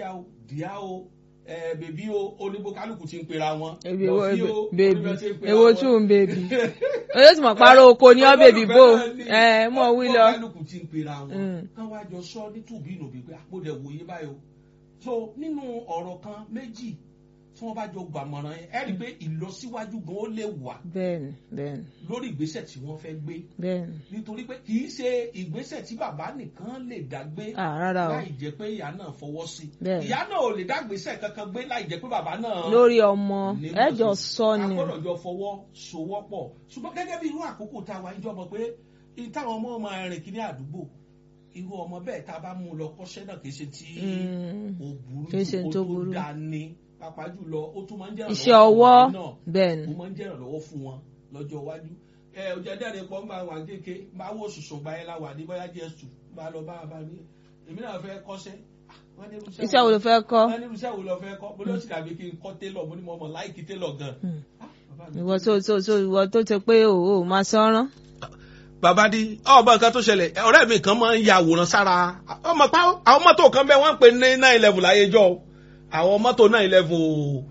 o díà o ẹ bèbí o oníbókálùkù ti ń pera wọn Ebi lọ wo sí o bèbí oníbẹ̀ ti ń pera ewo wọn. tún bèbí oyè tí mo parọ́ oko ní ọ bèbí bò ẹ mọ̀ wí lọ. oníbókálùkù ti ń pera wọn Mm. kán wá jọ sọ ní tùbí ìnùbí pé àpòdẹ wòye báyìí o so nínú ọ̀rọ̀ kan méjì tí wọ́n bá jọ gbàmọ̀ràn yẹn ẹ rí i pé ìlọsíwájú gan ó lè wà bẹ́ẹ̀ni bẹ́ẹ̀ni lórí ìgbésẹ̀ tí wọ́n fẹ́ gbé bẹ́ẹ̀ni nítorí pé kì í ṣe ìgbésẹ̀ tí bàbá nìkan lè dá gbé ah rárá o láì jẹ́ pé ìyá náà fọwọ́ sí Bẹ́ẹ̀. ìyá náà ò lè dá gbèsè kankan gbé láì jẹ́ pé bàbá náà lórí ọmọ ní ẹjọ mọ̀ sọ sí. ni a gbọ́dọ̀ jọ fọwọ́ sowọ́pọ̀ ṣùgbọ́n gẹ́gẹ́ bí irú àkókò tá a wà níjọ́ mọ̀ pé i- táwọn ọmọ máa rìn kiri àdúgbò irú ọmọ bẹ́ẹ̀ tá a bá mú un lọ kọ́ṣẹ́ náà kì í ṣe tí Mm. ó burú Kì í ṣe jù tó ó tó burú. dáa ní pàápàá jùlọ ó tún máa ń jẹ́ iṣẹ́ ìrànlọ́wọ́ fún ọwọ́ ọmọdé náà bẹ́ẹ̀ni ó máa ń jẹ́ ìrànlọ́wọ́ fún wọn lọ́jọ́ iwájú ẹ ọjà jáde pọ̀ máa wà kéke máa wò sùsùn gba ẹ la wà ní bóyá jẹ́ sùn máa lọ bá a bá ní èmi náà fẹ́ kọ́ṣẹ́ Ah, wọ́n ní irúṣẹ́ iṣẹ́ wo ló fẹ́ kọ́ wọ́n ní irúṣẹ́ wo lọ fẹ́ kọ́ mo ní ó sì dàbí kí n kọ́ télọ̀ mo ní mo mọ̀ láìkí télọ̀ gan. Hmm. Ah, bàbá mi. ìwọ tó tó tó ìwọ tó ti pé o ò máa sọ́rán bàbá di ọmọ nǹkan tó ṣẹlẹ̀ ọ̀rẹ́ mi kan máa ń ya àwòrán sára ọmọ pa àwọn mọ́tò kan bẹ́ẹ̀ wọ́n ń pè ní nine eleven láyé jọ o. àwọn mọ́tò nine eleven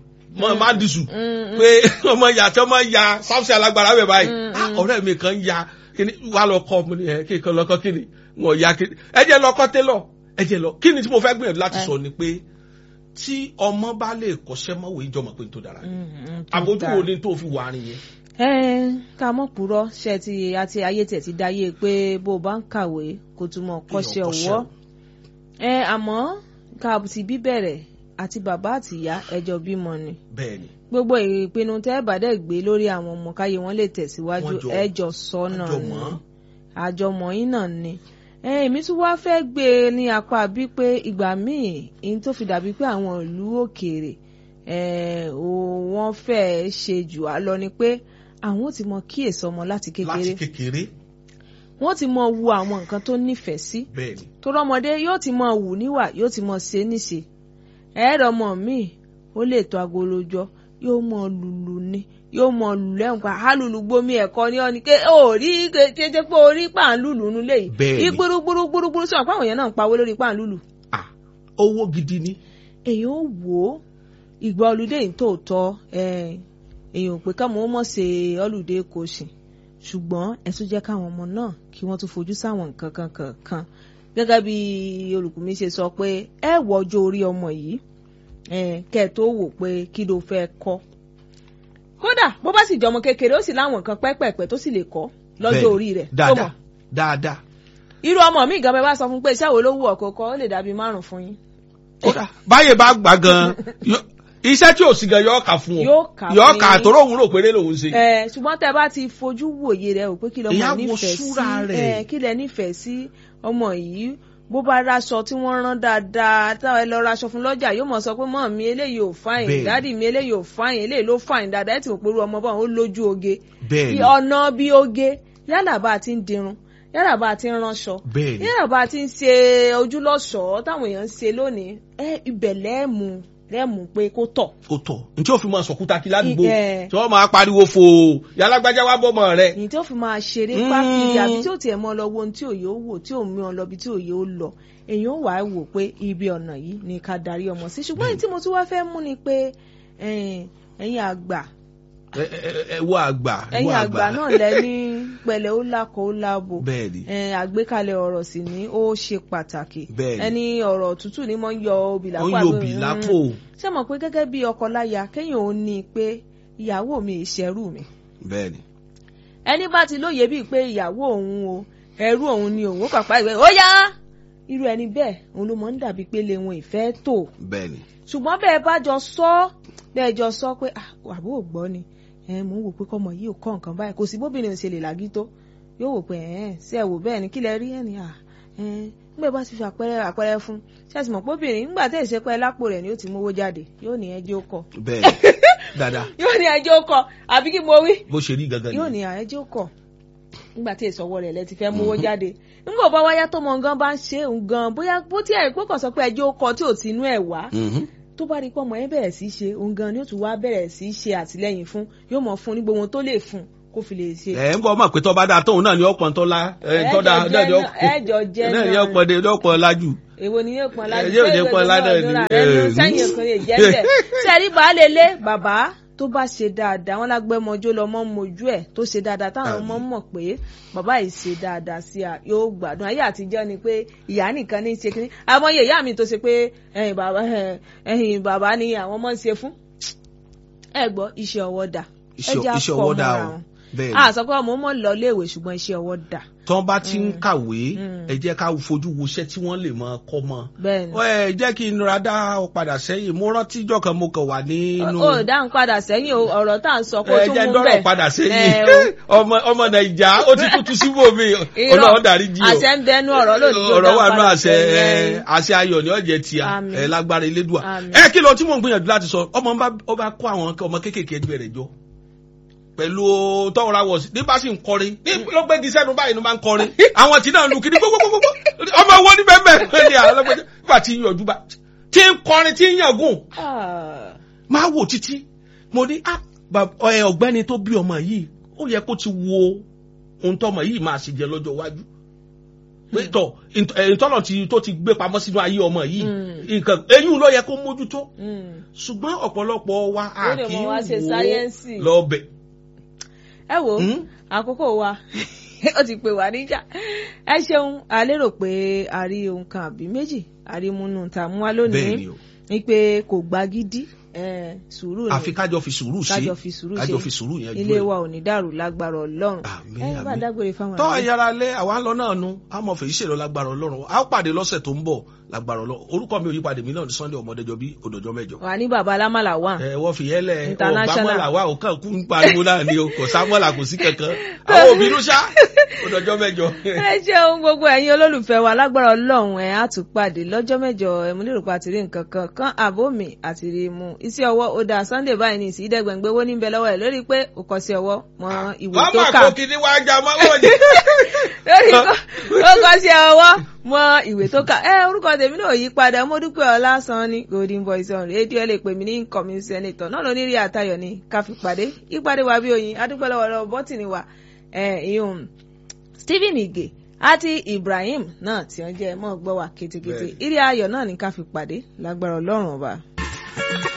o máa ń dìsù pé ọmọ ìyá tí ọmọ ìyá sáfùsì alágbára bẹ̀ báyìí Mm, Ah, mm. ọ̀rẹ́ mi kan ya kíni wà lọ kọ́ ọmọ nìyẹn kí n kan lọ kọ́ kíni wọn ya kíni ẹ jẹ́ lọ kọ́ télọ̀ ẹ jẹ́ lọ kíni tí mo fẹ́ gbìyànjú láti Eh. sọ ni pé tí ọmọ bá lè kọ́ṣẹ́ mọ́wé ìjọmọ̀ pé n tó dára ni àbójú wo ni tó fi wà á nìyẹn. ẹ ká mọ̀ purọ́ ṣe ti àti ayé tẹ̀ ti dáyé pé bó o bá ń kàwé kó tún mọ̀ kọ́ṣẹ́ kọ́ṣẹ́ ọwọ́ ẹ àmọ́ ká ti bí bẹ̀rẹ̀ àti bàbá àti ìyá ẹjọ́ bímọ ni bẹ́ẹ̀ ni gbogbo ìpinnu tẹ́ ẹ bá dẹ̀ gbé lórí àwọn ọmọ káyé wọn lè tẹ̀síwájú Wọ́n jọ- ẹjọ́ sọ́nà ni àjọmọ́. àjọmọ̀ yín náà ni ẹ èmi tún wá fẹ́ gbé e ní apá bí pé ìgbà míì ihun tó fi dàbí pé àwọn ìlú òkèèrè ẹ ò wọ́n fẹ́ ṣe jù á lọ ni pé àwọn ò ti mọ kíyèsí ọmọ láti kékeré láti kékeré wọ́n ti mọ wu àwọn nǹkan tó nífẹ̀ẹ́ sí bẹ́ẹ̀ ni tó rọ́mọdé yóò ti mọ wù níwà yóò ti mọ ṣe níṣe ẹ̀ẹ́dọ̀ ọmọ mi ó lè tó agolo jọ yóò mọ lùlù ni yóò mọ lùlù lẹ́hùn pa á lùlù gbomi ẹ̀kọ́ ní ọ́ni ké ó rí kété pé orí pàǹlùlù nulẹ̀ yìí Bẹ́ẹ̀ni. ìgbúrúgbúrú gbúrúgbúrú sọ̀rọ̀ pé àwọn èèyàn náà ń pawó lórí pàǹlùlù ah owó gidi ni èèyàn ó wò ó ìgbà olùdé yìí tòótọ́ ẹ̀, èèyàn ò pé káwọn ọmọ ṣe olùdé kò ṣì ṣùgbọ́n ẹ tún jẹ́ káwọn ọmọ náà kí wọ́n tún fojú sáwọn nǹkan kan kankan gẹ́gẹ́ bí olùkọ́ mi ṣe sọ pé ẹ wọ ọjọ́ orí ọmọ yìí ẹ̀, kẹ́ ẹ tó wò pé kí ló fẹ́ kọ́ kódà bó bá sì jẹ́ ọmọ kékeré ó sì láwọn nǹkan pẹ́pẹ̀pẹ́ tó sì lè kọ́ lọ́jọ́ Bẹ́ẹ̀ ni. orí rẹ̀ tó mọ̀ dáadáa dáadáa irú ọmọ mi gan bẹ bá sọ fún pé iṣẹ́ wo ló wù ọ́ kó kọ́ ó lè dàbí márùn fún yín kódà báyè bá gbà gan yọ- iṣẹ́ tí ò sí gan yọ kà fún ọ Yóò kà yọ fún kà yín. tó lóun rò péré lòun ṣe. ẹ ṣùgbọ́n tẹ bá ti fojú wòye rẹ ò pé kí lọmọ Ìyá wo nífẹ̀ẹ́ sí súra rẹ̀? ẹ kí lẹ nífẹ̀ẹ́ sí ọmọ yìí bó bá raṣọ tí wọ́n rán dáadáa táwọn ẹ lọ raṣọ fún lọ́jà yóò mọ̀ sọ pé mọ́ mi eléyìí ò fáyìn Bẹ́ẹ̀ni. dádì mi eléyìí ò fáyìn eléyìí ló fáyìn dáadáa ẹ ti mọ̀ pé irú ọmọ báwọn ó lójú oge bẹ́ẹ̀ ni ọ̀nà bí oge yálà bá a ti ń dirun yálà bá a ti ń ránṣọ bẹ́ẹ̀ ni yálà bá a ti ń ṣe ojúlọ́ṣọ̀ọ́ táwọn èèyàn ń ṣe lónìí ẹ ibẹ̀ lẹ́ẹ̀mú lẹ́ẹ̀mú pé kó tọ̀ kò tọ̀ ntí ó fi máa sọ̀kúta kí ládùúgbò Ẹ. tí wọ́n máa pariwo fò yàlágbájá wá bọ́mọ rẹ̀. èyí tí ó fi máa ṣeré Mm. pákiri àbí tí ó tiẹ̀ mọ́ lọ wo ohun tí òye ó wò tí ò mú ọ lọ bí tí òye ó lọ èyàn ó wà á wò pé ibi ọ̀nà yìí ni ká darí ọmọ sí ṣùgbọ́n èyí tí mo tún wá fẹ́ mú ni pé ẹ̀yin ẹ̀yin àgbà ẹ ẹ- ẹ wo àgbà ẹ wo ẹ̀yin àgbà náà lẹ ní pẹ̀lẹ́ ó lákọ̀ ó lábo bẹ́ẹ̀ ni ẹ̀ẹ́n, àgbékalẹ̀ ọ̀rọ̀ sì ni ó ṣe pàtàkì Bẹ́ẹ̀ni. ẹni ọ̀rọ̀ tútù ni mo ń yọ obì ó lápò ń àbí- yòbí lápò ṣé mọ̀ pé gẹ́gẹ́ bí ọkọ láya kéèyàn ó ní i pé ìyàwó mi ìṣẹ́rù mi bẹ́ẹ̀ ni ẹni bá ti lóye bíi pé ìyàwó òun o ẹrú òun ni òun ó pàpà ìwé ó yá irú ẹni bẹ́ẹ̀ òun ló mọ̀ ń dàbí pé lè wọn ìfẹ́ tó bẹ́ẹ̀ ni ṣùgbọ́n bẹ́ẹ̀ bá jọ sọ bẹ́ẹ̀ jọ sọ pé "Ah, àbó ò gbọ́ ni ẹ mò ń wò pé kọ́mọ yìí ò kọ́ nǹkan báyìí kò sí bóbìnrin ò ṣe lè làgí tó yóò wò pé ẹ̀ẹ́n sí ẹ̀ wò bẹ́ẹ̀ ni kí lẹ rí ẹ̀ ní à ẹ̀ẹ́n nígbà bá ti fi àpẹẹrẹ àpẹẹrẹ fún ṣáàtì mọ̀ póbìnrin nígbà tẹ̀ ṣe pẹ́ lápò rẹ̀ ni ó ti mówó jáde yóò ní ẹjẹ́ ó kọ bẹ́ẹ̀ ni dáadáa yóò ní ẹjẹ́ ó kọ àbí kí mo wí bó ṣe rí gangan yóò ni ní àẹjẹ́ ó kọ nígbà tí èso ọwọ́ rẹ̀ lẹ ti fẹ́ mówó jáde nígbà bá wáyá tó mọ gan bá ń ṣe òun gan bóyá bó tí ẹ̀ pé kàn sọ pé ẹjẹ́ ó kọ tí ò tinú ẹ̀ wá Mhm. tó bá rí pé ọmọ yẹn bẹ̀rẹ̀ sí í ṣe òun gan ni ó tún wá bẹ̀rẹ̀ sí í ṣe àtìlẹ́yìn fún yóò mọ̀ fún ní gbogbo ohun tó lè fún kó fi lè ṣe. ẹ ń bọ́ mọ̀ pé tọ́ba dáa tóun náà ni ọ̀pọ̀ tó la ẹ Ẹjọ tọ́da jẹ́ náà- ẹjọ jẹ́ náà ni náà. ọ̀pọ̀ de ọ̀pọ̀ lájú èwo ni yóò pọn ládùn yóò jẹ́ pọn ládùn ni. sẹ́yìn èkó lè jẹ́ bẹ́ẹ̀ sẹ́rí baálé ilé bàbá tó bá ṣe dáadáa wọn lágbẹ́mọjó lọ́mọ mojú ẹ̀ tó ṣe dáadáa táwọn ọmọ mọ̀ pé bàbá yìí ṣe dáadáa sí a yóò gbádùn ayé àtijọ́ ni pé ìyá nìkan ní í ṣe kínní àmọ́yé ìyá mi tó ṣe pé ẹ̀yìn bàbá ẹ̀yìn bàbá ni àwọn ọmọ ń ṣe fún ẹ gbọ́ iṣẹ́ ọwọ́ dà iṣẹ́ ọwọ́ dà o bẹ́ẹ̀ a sọ pé ọmọ mọ̀ lọ léèwé ṣùgbọ́n iṣẹ́ ọwọ́ dà. tí wọ́n bá ti ń kàwé ẹ jẹ́ ká fojú wo iṣẹ́ tí wọ́n lè máa kọ́ mọ́. bẹ́ẹ̀ni. ẹ jẹ́ kí n ra dá ọ padà sẹ́yìn mo rántí ìjọ kan mo kàn wà nínú. ó dáhùn padà sẹ́yìn ọ̀rọ̀ tá à ń sọ kó tún mú bẹ́ẹ̀. ẹ jẹ́ dọ́rọ̀ padà sẹ́yìn ọmọ ọmọ nàìjà ó ti kú tu síbò mi ọlọ́run darí jí o. àṣẹ ń bẹnu ọ̀rọ̀ lónìí ọ̀rọ̀ wà nù àṣẹ àṣẹ ayọ̀ ni ọ̀jẹ̀ tìyà ẹ lágbára elédùà ẹ kí lọ tí mò ń gbìyànjú láti sọ ọmọ ọba kó àwọn ọmọ kéékèèké ẹgbẹ́ rẹ̀ jọ pẹ̀lú tọ́wọ́ra wọ̀ sí ní bá sì ń kọrin ní ló gbé di sẹ́nu báyìí ló máa ń kọrin àwọn tí náà lu kiri gbogbogbò ọmọ wo ní bẹ́ẹ̀ bẹ́ẹ̀ ni àlọ́gbẹ́jẹ́ nígbà tí ń yọjú bá tí ń kọrin tí ń yàgùn máa wò títí mo ní ọ̀gbẹ́ni tó bí ọmọ yìí ó yẹ kó ti wo ohun tọmọ yìí máa sì jẹ lọ́jọ́ iwájú pé tọ ìtọ́nà tó ti gbé pamọ́ sínú ayé ọmọ yìí nǹkan eyín ló yẹ kó mójútó ṣùgbọ́n ọ̀pọ̀lọpọ̀ wa a kì í wò ó lọ́bẹ̀ ẹ wo àkókò wa ó ti pè wá níjà ẹ ṣeun a lérò pé a rí ohun kan àbí méjì a rí múnú ta mú wa lónìí ní pé kò gba gidi sùúrù ni àfi kájọ fi sùúrù ṣe kájọ fi sùúrù ṣe kájọ fi sùúrù yẹn ilé wa ò ní dàrú lágbára Ọlọ́run ẹ bá dágbére fáwọn tọ́ ayára lé àwa ń lọ náà nu àmọ́ fèyí ṣèlọ lágbára Ọlọ́run a ó pàdé lọ́sẹ̀ tó ń bọ̀ lágbára Ọlọ́run orúkọ mi ò yí padà mí náà ní Sunday ọmọdéjọ bí òdòjọ mẹ́jọ. wà ní baba alámàlà wà. ẹ wọ́n fi yẹn lẹ̀ ọ̀gbámọ́là wà ó kàn kú ń pariwo náà ni o kò sámọ́là kò sí kankan àwọn òbí ló ṣá òdòjọ mẹ́jọ. ẹ ṣeun gbogbo ẹ̀yin olólùfẹ́ wa lágbára Ọlọ́run ẹ̀ á tún pàdé lọ́jọ́ mẹ́jọ ẹ̀mú lérò pa àtìrí nǹkan kan kan àbómi àtìrí mu iṣẹ́ ọwọ́ ó dáa Sunday báyìí ní ìsì ìdẹ́gbẹ̀ngbẹ́ owó níbẹ̀ lọ́wọ́ ẹ̀ lórí pé ó kọ sí ọwọ́ mọ ìwé tó kà. ọmọ àkókò ní wàá jà mọ́ wọ́n ni. lórí ó kọ sí ọwọ́ mọ ìwé tó kà ẹ orúkọ tèmi náà yí padà mo dúpẹ́ ọlásán ní golden voice on rédíò ẹ lè pè mí ní incoming senator náà lóní rí àtayọ̀ ní káfí pàdé ìpàdé wa bí oyin adúpẹ́ lọ́wọ́ lọ́wọ́ bọ́tìnì wa ìyún Stephen Ige àti Ibrahim náà tí wọ́n jẹ́ mọ́ gbọ́ wa kétékété ìrí ayọ̀ náà ní káfí pàdé lágbára Ọlọ́run ọba.